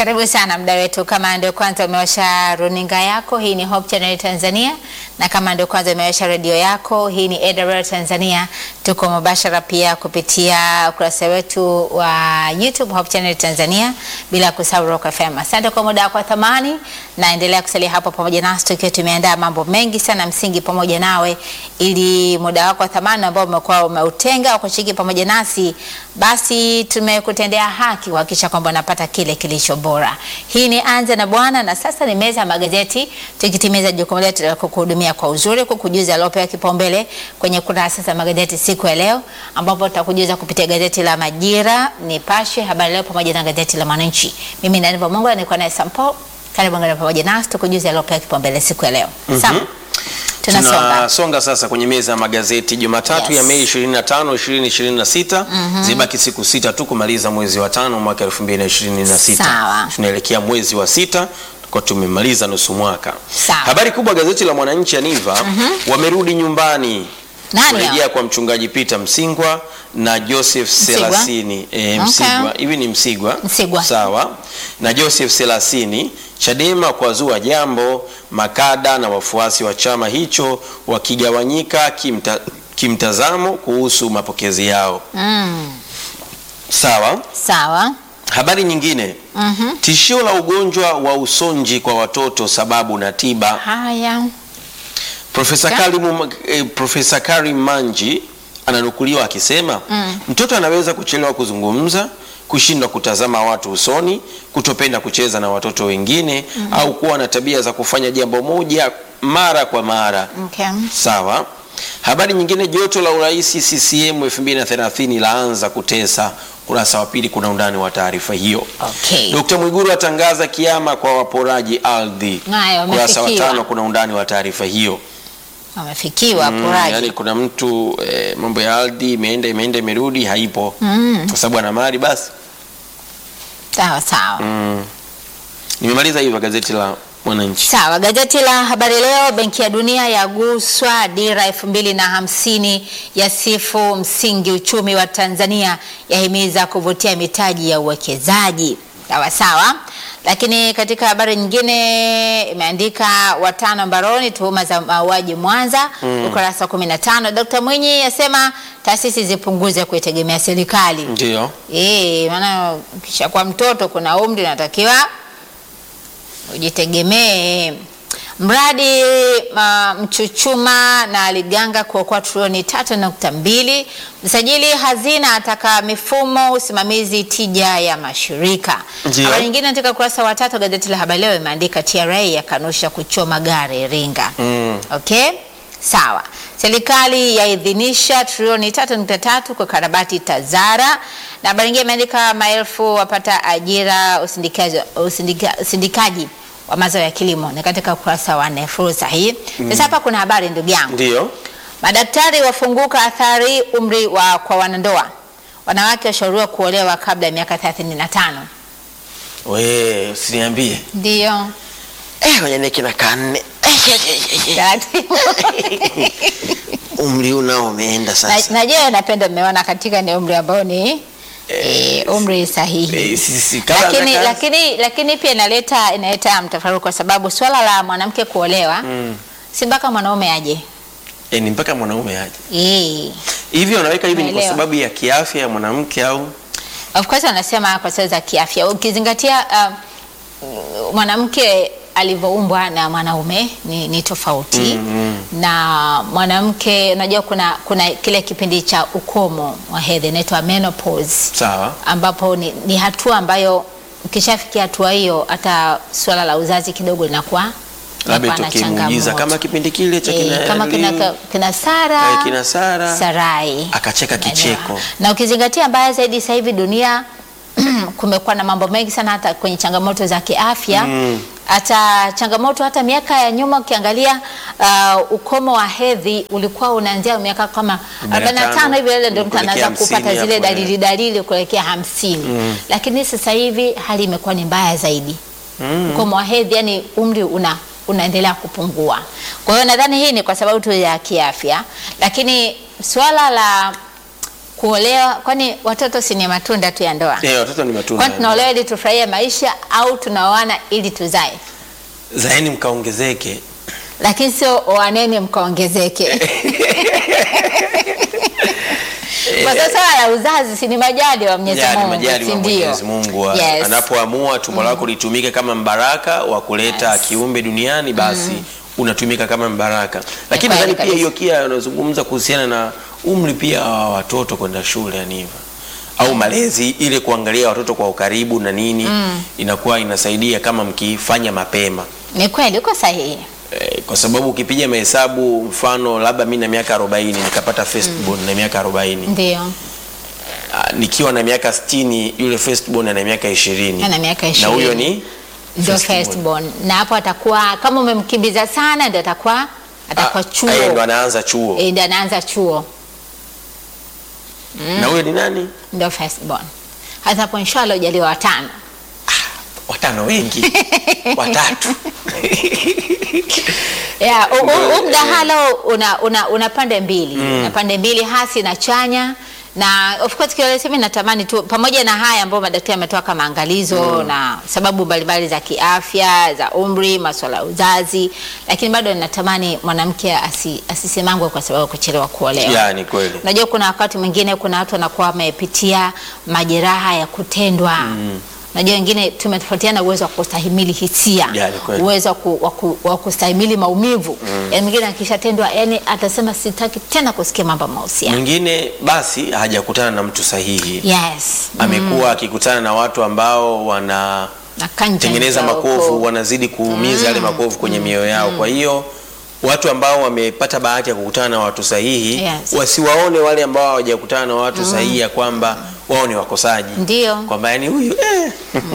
Karibu sana mda wetu. Kama ndio kwanza umewasha runinga yako, hii ni Hope Channel Tanzania, na kama ndio kwanza umewasha redio yako, hii ni AWR Tanzania. Tuko mubashara pia kupitia ukurasa wetu wa YouTube Hope Channel Tanzania, bila kusahau Rock FM. Asante kwa muda wako wa thamani, na endelea kusalia hapo pamoja nasi, tukiwa tumeandaa mambo mengi sana msingi pamoja nawe, ili muda wako wa thamani ambao umekuwa umeutenga wa kushiriki pamoja nasi, basi tumekutendea haki kuhakikisha kwamba unapata kile kilicho bora. Hii ni Anza na Bwana, na sasa ni meza ya magazeti, tukitimiza jukumu letu la kukuhudumia kwa uzuri, kukujuza yaliyopewa kipaumbele kwenye kurasa za magazeti siku ya leo, ambapo tutakujuza kupitia gazeti la Majira, Nipashe, Habari Leo pamoja na gazeti la Mwananchi. Mimi ni Aniva Mungu, nilikuwa naye Sampo. Karibu ngana pamoja nasi tukujuza yaliyopewa kipaumbele siku ya leo. Sam, tunasonga Tunasonga sasa kwenye meza ya magazeti Jumatatu Yes. ya Mei 25, 2026. Zibaki siku sita tu kumaliza mwezi wa tano mwaka 2026. Sawa. Tunaelekea mwezi wa sita kwa tumemaliza nusu mwaka. Sawa. Habari kubwa gazeti la Mwananchi Aniva, wamerudi nyumbani Nani kurejea hao? kwa mchungaji Peter Msingwa na Joseph Msigwa? Selasini. E, Okay. Msigwa hivi ni Msigwa. Msigwa. Sawa. Na Joseph Selasini, Chadema kwa zua jambo, makada na wafuasi wa chama hicho wakigawanyika kimta, kimtazamo kuhusu mapokezi yao. Mm, Sawa. sawa. Habari nyingine, Mhm. tishio la ugonjwa wa usonji kwa watoto sababu na tiba. Haya. Profesa Ka- Karim, eh, Profesa Karim Manji ananukuliwa akisema Mm. mtoto anaweza kuchelewa kuzungumza, kushindwa kutazama watu usoni, kutopenda kucheza na watoto wengine au kuwa na tabia za kufanya jambo moja mara kwa mara. Okay. Sawa. Habari nyingine, joto la urais CCM 2030 laanza kutesa. Kurasa wa pili kuna undani wa taarifa hiyo. Okay. Dkt. Mwiguru atangaza kiama kwa waporaji ardhi. Haya, Kurasa wa wamefikiwa. tano kuna undani wa taarifa hiyo. Wamefikiwa Mm, poraji. yani kuna mtu eh, mambo ya ardhi imeenda imeenda imerudi haipo Mm, kwa sababu ana mali basi. sawa sawa. Mm. Nimemaliza hivyo gazeti la Mwananchi. Sawa, gazeti la Habari Leo, Benki ya Dunia yaguswa, dira elfu mbili na hamsini ya sifu msingi uchumi wa Tanzania, yahimiza kuvutia mitaji ya uwekezaji. Sawa sawa. Lakini katika habari nyingine imeandika watano mbaroni tuhuma za mauaji Mwanza, ukurasa wa 15. Dkt. Mwinyi asema taasisi zipunguze kuitegemea serikali. Ndio. Eh, maana ukishakuwa mtoto kuna umri unatakiwa ujitegemee. Mradi uh, Mchuchuma na Liganga kuokoa trilioni tatu nukta mbili. Msajili hazina ataka mifumo usimamizi tija ya mashirika. Ndio. Habari nyingine katika ukurasa wa tatu gazeti la Habari Leo imeandika TRA yakanusha kuchoma gari Iringa. Mm. Okay, sawa. Serikali yaidhinisha trilioni tatu nukta tatu kwa karabati Tazara, na habari nyingine imeandika maelfu wapata ajira usindikaji, usindika, usindikaji wa mazao ya kilimo, ni katika ukurasa wa nne. Fursa hii sasa. Hapa kuna habari ndugu yangu, Ndio. madaktari wafunguka athari umri wa kwa wanandoa, wanawake washauriwa kuolewa kabla ya miaka 35. We, usiniambie. Ndio Eh, ngoja niweke na kanne. taratibu. Umri unao umeenda Na- sasa. Najua napenda mmeona katika ni umri ambao ni eh, umri sahihi Eh, sisi kama lakini, nataka- lakini, lakini pia inaleta inaleta mtafaruku kwa sababu swala la mwanamke kuolewa Mm. si mpaka mwanaume aje. Eh, ni mpaka mwanaume aje. Eh. Hivi wanaweka hivi ni kwa Naelewa. sababu ya kiafya ya mwanamke au? Of course wanasema kwa sababu za kiafya, ukizingatia uh, mwanamke alivyoumbwa na mwanaume ni, ni tofauti Mm, na mwanamke, unajua kuna, kuna kile kipindi cha ukomo wa hedhi inaitwa menopause Sawa. ambapo ni, ni hatua ambayo ukishafikia hatua hiyo hata swala la uzazi kidogo linakuwa Labda linakuwa na tukimuuliza changamoto. kama kipindi kile cha kina Eh, kama kina, Lili, kina Sara, eh, kina Sara Sarai akacheka Unaelewa. kicheko. na ukizingatia mbaya zaidi sasa hivi dunia kumekuwa na mambo mengi sana hata kwenye changamoto za kiafya Mm. hata changamoto hata miaka ya nyuma ukiangalia uh, ukomo wa hedhi ulikuwa unaanzia miaka kama 45 hivi ile ndio mtu anaanza kuelekea kupata 50 zile hapo, eh. dalili dalili kuelekea hamsini lakini sasa hivi hali imekuwa ni mbaya zaidi ukomo wa hedhi yani umri una unaendelea kupungua kwa hiyo nadhani hii ni kwa sababu tu ya kiafya lakini swala la kuolewa, kwani watoto si ni matunda tu ya ndoa? Eh, watoto ni matunda. Kwani tunaolewa ili tufurahie maisha au tunaoana ili tuzae? Zaeni mkaongezeke. Lakini sio oaneni mkaongezeke. Kwa sababu swala la uzazi si ni majali wa Mwenyezi Ya, ni Mungu, majali si wa ndio? Mwenyezi Mungu wa- Yes. anapoamua tumbo lako litumike kama mbaraka wa kuleta Yes. kiumbe duniani basi unatumika kama mbaraka. Lakini kweli nadhani pia kabisa. hiyo kia unazungumza kuhusiana na umri pia wa watoto kwenda shule yani hivyo au malezi ile kuangalia watoto kwa ukaribu na nini inakuwa inasaidia kama mkifanya mapema. Ni kweli uko sahihi. Eh, kwa sababu ukipiga mahesabu mfano labda mi na miaka 40 nikapata firstborn na miaka 40 Ndio. Ah, nikiwa na miaka 60 yule firstborn ana miaka 20 Ana miaka na 20. huyo ni Ndio firstborn. firstborn. Na hapo atakuwa kama umemkimbiza sana ndio atakuwa atakuwa Ah, chuo. yeye ndo anaanza chuo Eh, ndio anaanza chuo. na huyo ni nani Ndio firstborn. Hata hapo inshallah ujaliwa watano. watano wengi watatu Yeah, u- u- Ndio, huu mdahalo una, una, una pande mbili una pande mbili hasi na chanya na of course kiolesi mimi natamani tu pamoja na haya ambayo madaktari ametoa kama angalizo na sababu mbalimbali za kiafya za umri masuala ya uzazi lakini bado natamani mwanamke asi, asisemangwe kwa sababu ya kuchelewa kuolewa ya ni kweli Unajua kuna wakati mwingine kuna watu wanakuwa wamepitia majeraha ya kutendwa. Unajua wengine tumetofautiana uwezo wa kustahimili hisia, Ya, ni kweli. uwezo wa ku- wa ku- wa kustahimili maumivu. Yaani mwingine akishatendwa, yani atasema sitaki tena kusikia mambo ya mahusiano. mwingine basi hajakutana na mtu sahihi Yes. amekuwa akikutana na watu ambao wana Na kanja tengeneza ndio makovu huko. wanazidi kuumiza yale makovu kwenye mioyo yao. Kwa hiyo watu ambao wamepata bahati ya kukutana na watu sahihi Yes. wasiwaone wale ambao hawajakutana na watu sahihi ya kwamba wao ni wakosaji, Ndio. kwamba yani huyu eh,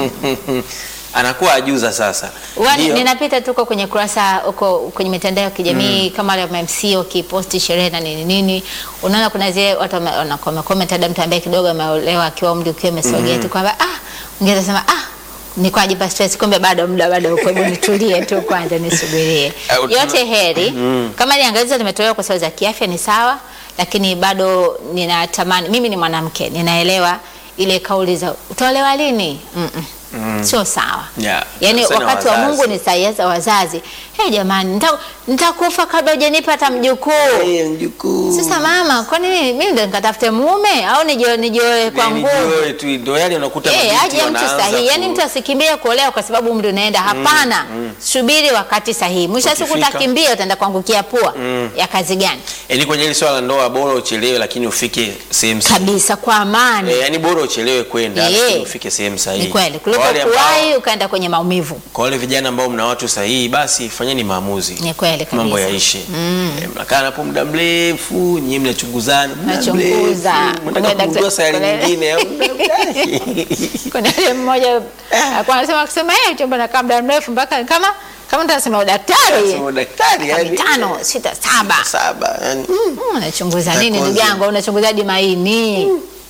anakuwa ajuza sasa. Wani, Ndio. ninapita tuko kwenye kurasa huko kwenye mitandao ya kijamii kama wale wa MC wakiposti sherehe na nini nini, unaona kuna zile watu wame- wana- wamecomment, hata mtu ambaye kidogo ameolewa akiwa umri ukiwa umesogea tu kwamba ah, ungeweza sema ah ni kwa ajiba stress, kumbe bado muda bado uko, hebu nitulie tu kwanza nisubirie. Eh, tuna- Yote heri kama ni angalizo limetolewa kwa sababu za kiafya ni sawa, lakini bado ninatamani, mimi ni mwanamke, ninaelewa ile kauli za utaolewa lini, mm -mm. sio sawa Yeah. Yaani Sana wakati wa wazazi. Mungu ni saa za wazazi. Hey, jamani nita- nitakufa kabla hujanipa hata mjukuu. Eh, mjukuu. Sasa mama, kwa nini mimi ndo nikatafute mume au nijioe nijioe kwa Ni- nguvu? nijue tu, ndio yale unakuta Eh, mabinti aje mtu wanaanza sahihi. Yaani ku- mtu asikimbie kuolewa kwa sababu umri unaenda. Hapana. Subiri wakati sahihi. Mwisho wa siku Ukifika. utakimbia utaenda kuangukia pua. Ya kazi gani? Yaani kwenye hili swala la ndoa bora uchelewe lakini ufike sehemu sahihi. Kabisa kwa amani. Eh, yaani bora uchelewe kwenda Eh. lakini ufike sehemu sahihi. Ni kweli. Kuliko Kwa wale ambao- kuwahi ukaenda kwenye maumivu. kwa wale vijana ambao mna watu sahihi basi fanyeni maamuzi Ni kweli kabisa. mambo yaishe Eh, mnakaa hapo muda mrefu nyinyi mnachunguzana muda Mnachunguza. mrefu, mnataka Kuna kugundua dakta- sayari kuna- nyingine au muda gani? Kuna yule mmoja alikuwa anasema akisema yeye chombo nakaa muda mrefu mpaka kama kama mtu anasema udaktari. Sema daktari Miaka yani mitano, sita, saba. saba yani mm. Mm, Unachunguza nini Takozi. ndugu yangu? Unachunguza hadi maini.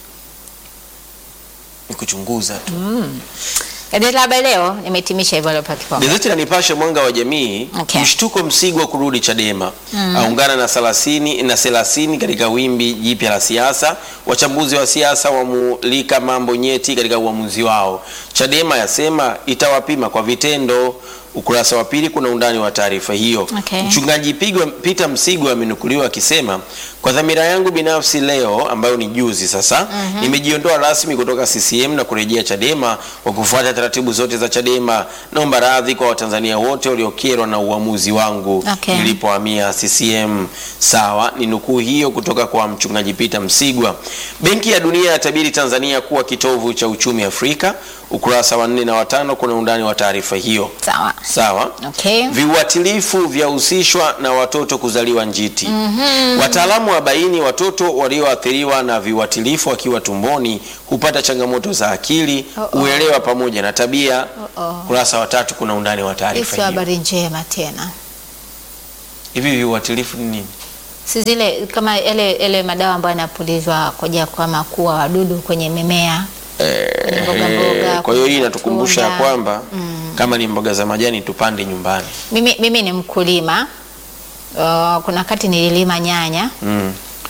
ni kuchunguza tu Gazeti la Habari Leo nimehitimisha hivyo leo kipaumbele. Gazeti la Nipashe mwanga wa jamii Okay. mshtuko Msigwa kurudi Chadema aungana na 30 na 30 katika wimbi jipya la siasa. Wachambuzi wa siasa wamulika mambo nyeti katika uamuzi wao. Chadema yasema itawapima kwa vitendo. Ukurasa wa pili kuna undani wa taarifa hiyo. Okay. Mchungaji Pigwa, Peter Msigwa amenukuliwa akisema kwa dhamira yangu binafsi leo ambayo ni juzi sasa nimejiondoa rasmi kutoka CCM na kurejea Chadema kwa kufuata taratibu zote za Chadema. Naomba radhi kwa Watanzania wote waliokerwa na uamuzi wangu Okay. nilipohamia CCM. Sawa, ni nukuu hiyo kutoka kwa mchungaji Peter Msigwa. Benki ya Dunia yatabiri Tanzania kuwa kitovu cha uchumi Afrika. Ukurasa wa nne na watano kuna undani wa taarifa hiyo. Sawa. Sawa. Okay. Viuatilifu vyahusishwa na watoto kuzaliwa njiti. Wataalamu wabaini watoto walioathiriwa na viuatilifu wakiwa tumboni hupata changamoto za akili, Uh-oh. uelewa pamoja na tabia. Uh-oh. Kurasa wa tatu kuna undani wa Hii taarifa sio hiyo. habari njema tena. Hivi viuatilifu ni nini? Si zile kama yale yale madawa ambayo yanapulizwa kwa ajili ya kama kuua wadudu kwenye mimea. Kwenye mboga mboga. Kwa hiyo hii kwenye inatukumbusha ya matunda. kwamba kama ni mboga za majani tupande nyumbani. Mimi, mimi ni mkulima. Uh, kuna wakati nililima nyanya Mm.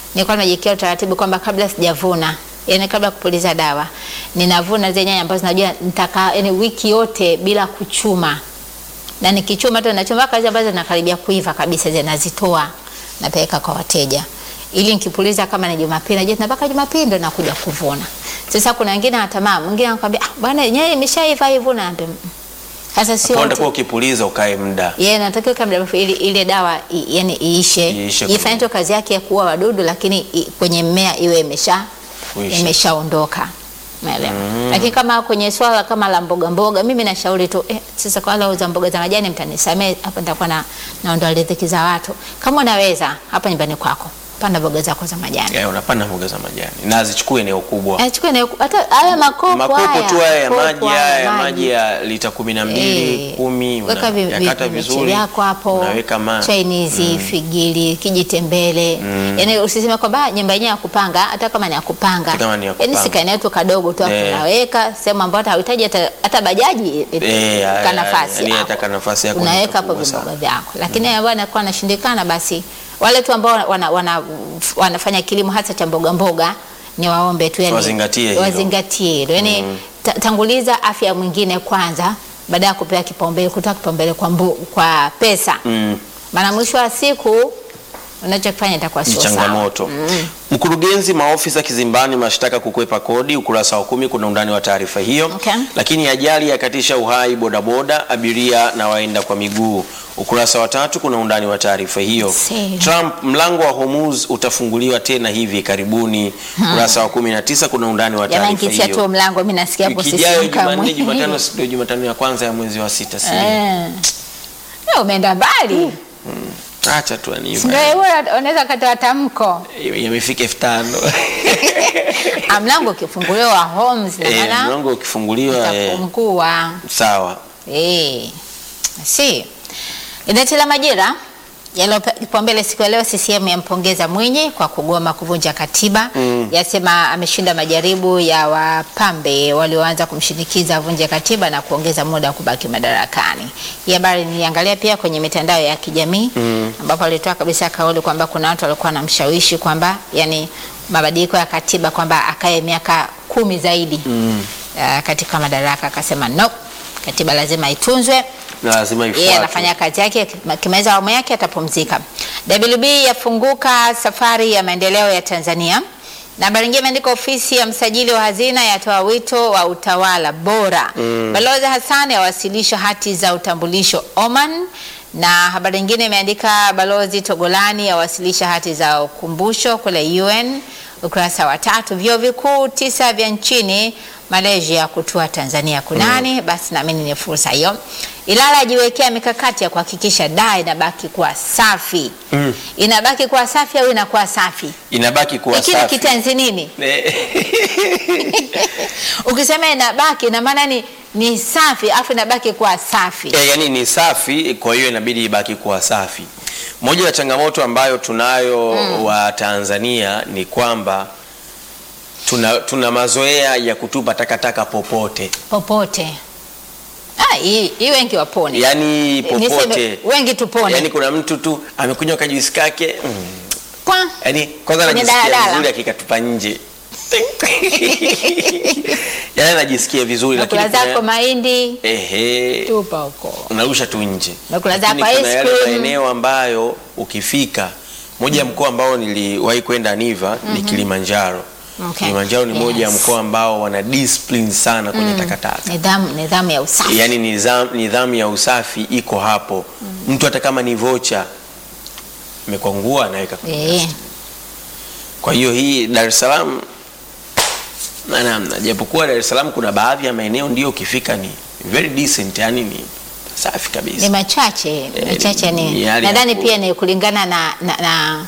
nilikuwa nimejiwekea utaratibu kwamba kabla sijavuna yani kabla ya kupuliza dawa ninavuna zile nyanya ambazo najua nitaka yani wiki yote bila kuchuma na nikichuma tu nachuma kazi ambazo zinakaribia kuiva kabisa zile nazitoa napeleka kwa wateja ili nikipuliza kama ni Jumapili najua mpaka Jumapili ndo nakuja kuvuna. Sasa kuna wengine anatamaa, mwingine anakuambia ah, bwana yenyewe imeshaiva ivuna naambia "Mm." Sasa sio Hapo wote. unatakiwa ukipuliza ukae muda. Yeye anatakiwa kabla ya ili ile dawa i, yani iishe, Iishe ifanye tu kazi yake ya kuua wadudu, lakini i, kwenye mmea iwe imesha Kuisha. imeshaondoka. Umeelewa? Lakini kama kwenye swala kama la mboga mboga, mimi nashauri tu eh, sasa kwa wale wauza mboga za majani mtanisamee, hapa nitakuwa na naondoa riziki za watu. Kama unaweza hapa nyumbani kwako, panda mboga zako za majani. Ya, unapanda mboga za majani na zichukue eneo kubwa. Eh, chukua eneo- hata haya makopo Makopo haya, tu haya ya makopo maji haya haya ya maji. maji ya lita kumi na mbili Eh, kumi weka vi- vi- yakata vimechi vizuri vyako hapo unaweka ma Chinese figili kijitembele yani usiseme kwamba nyumba yenyewe ya kupanga hata kama ni ya kupanga Hata kama ni ya yani kupanga. sikaeneo tu kadogo tu hapo Eh. unaweka sehemu ambayo hata hauhitaji hata, hata bajaji Eh, ya- ka ya- nafasi yani hapo. hata ka nafasi yako ni unaweka hapo kubwa sana. vimboga vyako lakini ambao anakuwa anashindikana basi wale tu ambao wana, wana, wanafanya kilimo hasa cha mboga mboga ni waombe tu yani Wazingatie hilo. wazingatie hilo yani ta, tanguliza afya ya mwingine kwanza baada ya kupewa kipaumbele kutoa kipaumbele kwa, mbu, kwa pesa Mm. maana mwisho wa siku unachokifanya itakuwa ni sio sawa. changamoto. Mkurugenzi maofisa kizimbani mashtaka kukwepa kodi, ukurasa wa kumi kuna undani wa taarifa hiyo. Okay. Lakini ajali yakatisha uhai bodaboda, abiria na waenda kwa miguu, ukurasa wa tatu kuna undani wa taarifa hiyo. See. Trump, mlango wa Hormuz utafunguliwa tena hivi karibuni, ukurasa wa kumi na tisa kuna undani wa Jamani, taarifa kisia tu hiyo. mlango, mimi nasikia hapo Wiki ijayo sisimuka Jumanne, mwili. Jumatano, si ndio Jumatano ya kwanza ya mwezi wa sita, si Eh. Eh, umeenda mbali acha tu ani Si ndio wewe unaweza katoa tamko yamefika elfu tano Ah, mlango ukifunguliwa wa Holmes na Eh, maana mlango ukifunguliwa eh, utafungua sawa Eh, si gazeti la Majira yaliyopewa kipaumbele siku ya leo, CCM yampongeza Mwinyi kwa kugoma kuvunja katiba yasema ameshinda majaribu ya wapambe walioanza kumshinikiza avunje katiba na kuongeza muda wa kubaki madarakani. Hii habari niliangalia pia kwenye mitandao ya kijamii ambapo alitoa kabisa kauli kwamba kuna watu walikuwa wanamshawishi kwamba yani mabadiliko ya katiba kwamba akae miaka kumi zaidi uh, katika madaraka, akasema no, katiba lazima itunzwe na lazima yeye ifuatwe. anafanya kazi yake, akimaliza awamu yake atapumzika. WB yafunguka safari ya maendeleo ya Tanzania. Na habari nyingine imeandika ofisi ya msajili wa hazina yatoa wito wa utawala bora. Balozi Hassan awasilisha hati za utambulisho Oman. Na habari nyingine imeandika balozi Togolani awasilisha hati za ukumbusho kule UN. Ukurasa wa tatu, vyuo vikuu tisa vya nchini Malaysia kutua Tanzania kunani? Basi naamini ni fursa hiyo. Ilala ajiwekea mikakati ya kuhakikisha daa inabaki kuwa safi. Inabaki kuwa safi au inakuwa safi? inabaki kuwa Hiki ni safi. kitenzi nini? Eh, Ukisema inabaki ina maana ni, ni safi afu inabaki kuwa safi. eh, yani ni safi, kwa hiyo inabidi ibaki kuwa safi. Moja ya changamoto ambayo tunayo wa Tanzania ni kwamba tuna, tuna mazoea ya kutupa takataka popote, Popote. Ah, hii hii wengi wapone. yani Niseme, popote. wengi tupone. Yani kuna mtu tu amekunywa kajuisi kake mm, Kwa yani kwanza Kwenye anajisikia daladala. vizuri akikatupa nje yani anajisikia vizuri nakula lakini kuna- zako mahindi ehe, tupa huko. unarusha tu nje. Nakula Lakini zako kuna ice yale cream. maeneo ambayo ukifika, moja ya mkoa ambao niliwahi kwenda Niva ni Kilimanjaro. Okay. Kilimanjaro ni moja ya Yes. mkoa ambao wana discipline sana kwenye takataka. Nidhamu, nidhamu ya usafi. Yaani nidhamu, nidhamu ya usafi iko hapo. Mtu hata kama ni vocha amekwangua anaweka kwenye Eh. kwa hiyo hii Dar es Salaam na namna, japokuwa Dar es Salaam kuna baadhi ya maeneo ndio ukifika ni very decent, yani ni safi kabisa. ni machache machache ni ni hali ya nadhani ku- pia ni kulingana na, na, na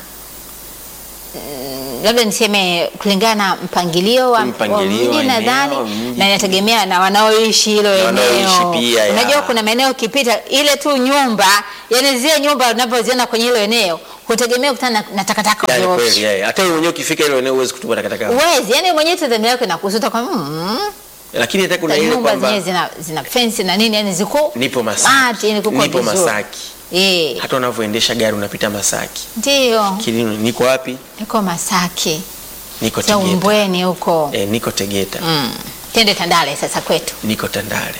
mm, labda niseme kulingana na mpangilio wa, Mpangilio wa wa mji eneo, nadhani mji. na inategemea na wanaoishi hilo Na wanaoishi eneo. pia, ya. Unajua kuna maeneo ukipita ile tu nyumba, yani zile nyumba unavyoziona kwenye hilo eneo hutegemea kukutana na, na takataka Yani ovyo ovyo. kweli, yeah. Hata wewe mwenyewe ukifika ile eneo huwezi kutupa takataka. Uwezi, yani mwenyewe tu dhamira yako inakusuta kwa mm, Lakini hata kuna ile nyumba kwamba zenyewe zina, zina fence na nini yani ziko nipo smart, Masaki, yani kuko nipo vizuri. Masaki. Eh, hata unavyoendesha gari unapita Masaki. ndio Kilino, niko wapi? niko Masaki Niko za Tegeta. Umbweni huko E, niko Tegeta. mm. Tende Tandale sasa kwetu. Niko Tandale.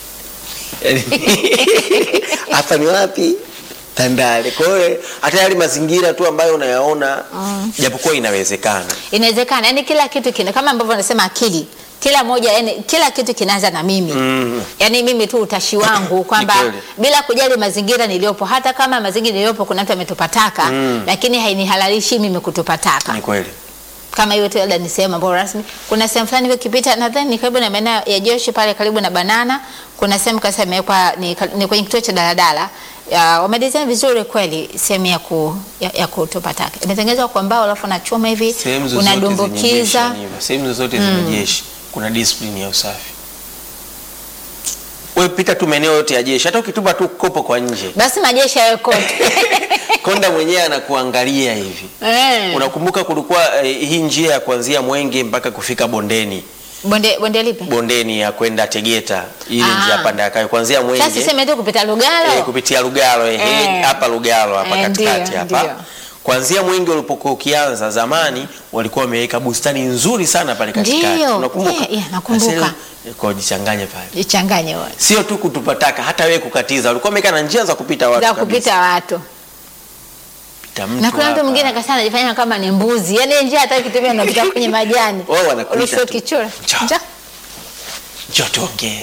Hapa ni wapi? Tandale. Kwa hiyo hata yale mazingira tu ambayo unayaona japokuwa inawezekana. Inawezekana, yani kila kitu kina kama ambavyo wanasema akili, kila moja, yani kila kitu kinaanza na mimi Mm. yani mimi tu utashi wangu kwamba Ni kweli. bila kujali mazingira niliyopo, hata kama mazingira niliyopo kuna mtu ametupa taka Mm. lakini hainihalalishi mimi kutupa taka. Ni kweli. Kama hiyo tu labda ni sehemu ambayo rasmi, kuna sehemu fulani ukipita, nadhani ni karibu na maeneo ya Joshi pale karibu na Banana, kuna sehemu kasa imewekwa ni, ni kwenye kituo cha daladala ya, wamedesign vizuri kweli sehemu ya, ku, ya, ya kutupa taka imetengenezwa kwa mbao alafu na chuma hivi Sehemu zozote zenye jeshi unadumbukiza ni hivyo. Sehemu zozote zenye jeshi kuna discipline ya usafi. Wewe pita tu maeneo yote ya jeshi, hata ukitupa tu kopo kwa nje, basi majeshi yawe kote konda mwenyewe anakuangalia hivi. Eh. Unakumbuka kulikuwa eh, hii njia ya kuanzia Mwenge mpaka kufika bondeni, bonde bonde lipi? bondeni ya kwenda Tegeta, ile Ah. njia panda ya kayo kuanzia Sasa Mwenge sema tu kupita Lugalo eh, kupitia Lugalo eh, Eh. hapa Lugalo hapa Eh, katikati ndio, hapa ndio. kuanzia Mwenge ulipokuwa ukianza zamani, walikuwa wameweka bustani nzuri sana pale katikati. Ndio, Unakumbuka? yeah, yeah, nakumbuka. Sasa, eh, Kwa jichanganye pale, ichanganye wote sio tu kutupa taka, hata wewe kukatiza, walikuwa wameweka na njia za kupita watu za kabisa. kupita watu Pita mtu na kuna mtu hapa. mwingine akasema anajifanya kama ni mbuzi, yani njia hata kitumia unapita kwenye majani Wao wanakuita Urushwe tu. kichura Cha. Nja. Njoo tuongee.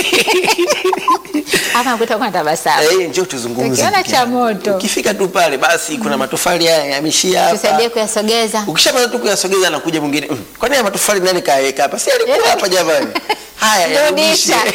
hapa nakuta kwa tabasamu Eh, njoo tuzungumze. Tukiona ndugu cha yangu. moto. Ukifika tu pale basi kuna matofali haya yameshia hapa. tusaidie kuyasogeza Ukishapata tu kuyasogeza na kuja mwingine. Mm, kwani haya matofali nani kayaweka hapa? Si alikuwa hapa jamani. Haya yarudishe. Rudisha.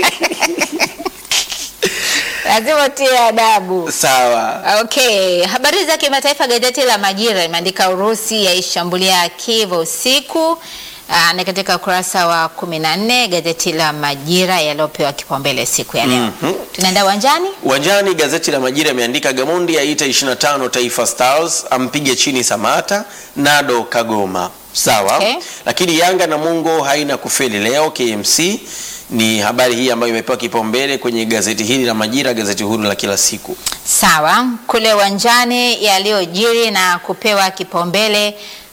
lazima utie adabu Sawa. Okay, habari za kimataifa. Gazeti la Majira imeandika Urusi yaishambulia Kiev usiku. Aa, ni katika ukurasa wa kumi na nne gazeti la Majira yaliyopewa kipaumbele siku ya leo. Mhm. Tunaenda uwanjani. Uwanjani gazeti la Majira imeandika Gamondi aita 25 Taifa Stars ampige chini Samata Nado Kagoma. Sawa. Okay. Lakini Yanga na Mungo haina kufeli leo KMC ni habari hii ambayo imepewa kipaumbele kwenye gazeti hili la Majira, gazeti huru la kila siku. Sawa, kule uwanjani yaliyojiri na kupewa kipaumbele.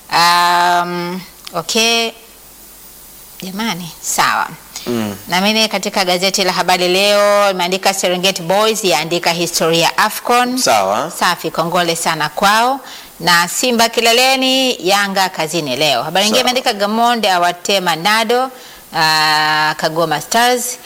Um, okay jamani, sawa. Mm. Naamini katika gazeti la Habari Leo imeandika Serengeti Boys yaandika historia AFCON. Sawa. Safi, kongole sana kwao. Na Simba kileleni, Yanga kazini leo. Habari nyingine Sawa. imeandika Gamonde awatema Nado, ah, Kagoma Stars.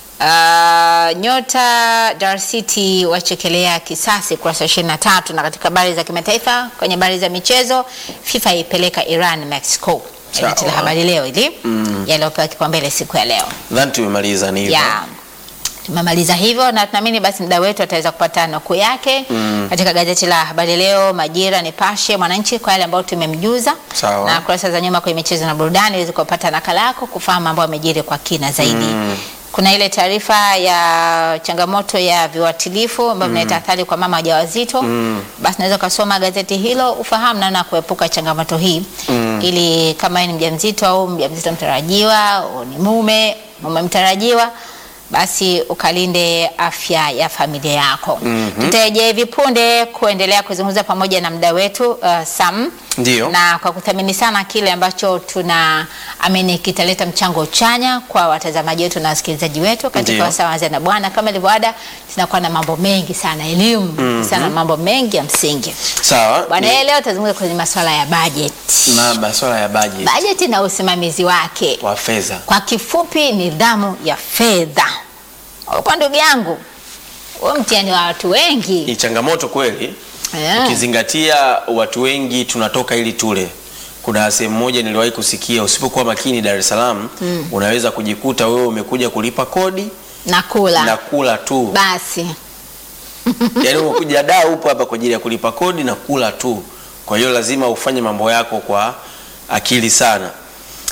Ah, nyota Dar City wachekelea kisasi kurasa 23 na katika habari za kimataifa kwenye habari za michezo FIFA ipeleka Iran Mexico. Sawa. Gazeti la Habari Leo hili Mm. yaliyopewa kipaumbele siku ya leo. Nadhani tumemaliza ni hivyo. Ya. Tumemaliza hivyo na tunaamini basi mda wetu ataweza kupata nukuu yake Mm. katika gazeti la Habari Leo, Majira, Nipashe, Mwananchi kwa yale ambayo tumemjuza, Sawa. na kurasa za nyuma kwenye michezo na burudani ili kupata nakala yako kufahamu ambayo amejiri kwa kina zaidi. Mm. Kuna ile taarifa ya changamoto ya viuatilifu ambayo vinaleta athari kwa mama wajawazito. Mm. Basi naweza ukasoma gazeti hilo ufahamu namna ya kuepuka changamoto hii Mm. ili kama wewe ni mjamzito au mjamzito mtarajiwa au ni mume mume mtarajiwa basi ukalinde afya ya familia yako. Mhm. Tutarejea hivi punde kuendelea kuzungumza pamoja na mda wetu uh, Sam Ndio. na kwa kuthamini sana kile ambacho tuna amini kitaleta mchango chanya kwa watazamaji wetu na wasikilizaji wetu katika Ndio. wasaa wa Anza na Bwana. Kama ilivyo ada, tunakuwa na mambo mengi sana, elimu sana, mambo mengi ya msingi Sawa. bwana. Ni- Yeye leo tazungumza kwenye masuala ya budget, na masuala ya budget budget na usimamizi wake, wa fedha. kwa kifupi, nidhamu ya fedha. Upo ndugu yangu, huo mtihani wa watu wengi Ni changamoto kweli. Eh. Ukizingatia watu wengi tunatoka ili tule. Kuna sehemu moja niliwahi kusikia, usipokuwa makini Dar es Salaam unaweza kujikuta wewe umekuja kulipa kodi na kula na kula tu. basi Yaani umekuja da upo hapa kwa ajili ya kulipa kodi na kula tu. Kwa hiyo lazima ufanye mambo yako kwa akili sana.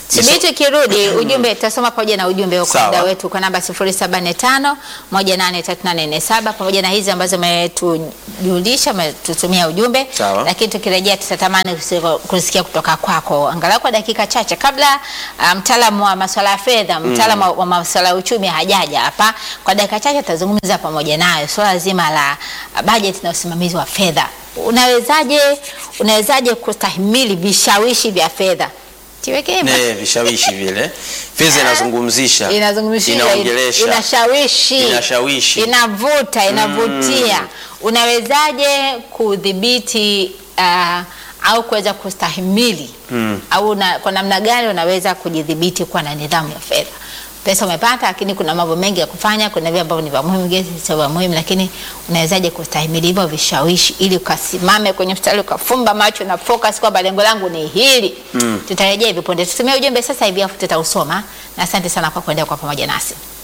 Subiri tukirudi ujumbe tutasoma pamoja na ujumbe kwa Sawa. muda wetu kwa namba 0745 183847 pamoja na hizi ambazo umetujulisha umetutumia ujumbe, Sawa. lakini tukirejea tutatamani kusi- kusikia kutoka kwako angalau kwa dakika chache kabla ah, mtaalamu wa masuala ya fedha, mtaalamu wa- wa masuala ya uchumi hajaja hapa. Kwa dakika chache tutazungumza pamoja nayo swala zima la ah, bajeti na usimamizi wa fedha. Unawezaje unawezaje kustahimili vishawishi vya fedha? Tiweke hivyo. Ne, vishawishi vile fedha inazungumzisha inazungumzia inaongelesha inashawishi Inashawishi. inavuta inavutia unawezaje kudhibiti uh, au kuweza kustahimili Mm. au na, kwa namna gani unaweza kujidhibiti kuwa na nidhamu ya fedha pesa umepata lakini kuna mambo mengi ya kufanya kuna vile ambavyo ni vya muhimu vingine sio vya muhimu lakini unawezaje kustahimili hivyo vishawishi ili ukasimame kwenye mstari ukafumba macho na focus kwamba lengo langu ni hili Mm. tutarejea hivi punde tutumie ujumbe sasa hivi afu tutausoma na asante sana kwa kuendelea kwa pamoja nasi